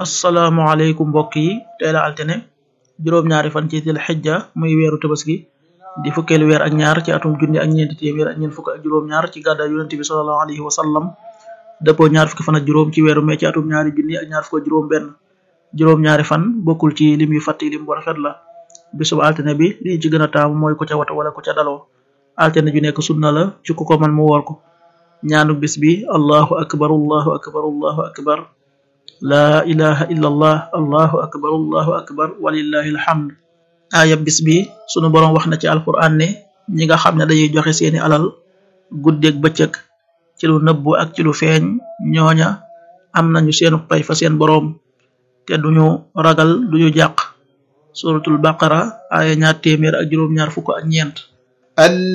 asalaamaaleykum mbokk yi tey la altine juróom-ñaari fan ci dil xijja muy weeru tabaski di fukkeelu weer ak ñaar ci atum junni ak ñeenti téeméer ak ñeent fukk ak juróom-ñaar ci gàddaay yonente bi sallallahu alayhi wa sallam dëppoo ñaar fukki fan ak juróom ci weeru mee ci atum ñaari junni ak ñaar fukk ak juróom benn juróom-ñaari fan bokkul ci lim yu fàtti lim bu rafet la bisub altine bi li ci gën a taamu mooy ku ca wata wala ku ca daloo altine ju nekk sunna la ci ku ko man mu woor ko ñaanu bis bi allahu akbar allahu akbar allahu akbar laa ilaha illa allah allahu akbar allahu akbar walillahi alhamd aaya bis bi sunu boroom wax na ci alquran ne ñi nga xam ne dañuy joxe seeni alal guddeeg bëccëg ci lu nëbbu ak ci lu feeñ ñooña am nañu seenu pay fa seen boroom te duñu ragal duñu jàq suratul baqara aaya ñaar téeméer ak juróom ñaar fukk ak ñeent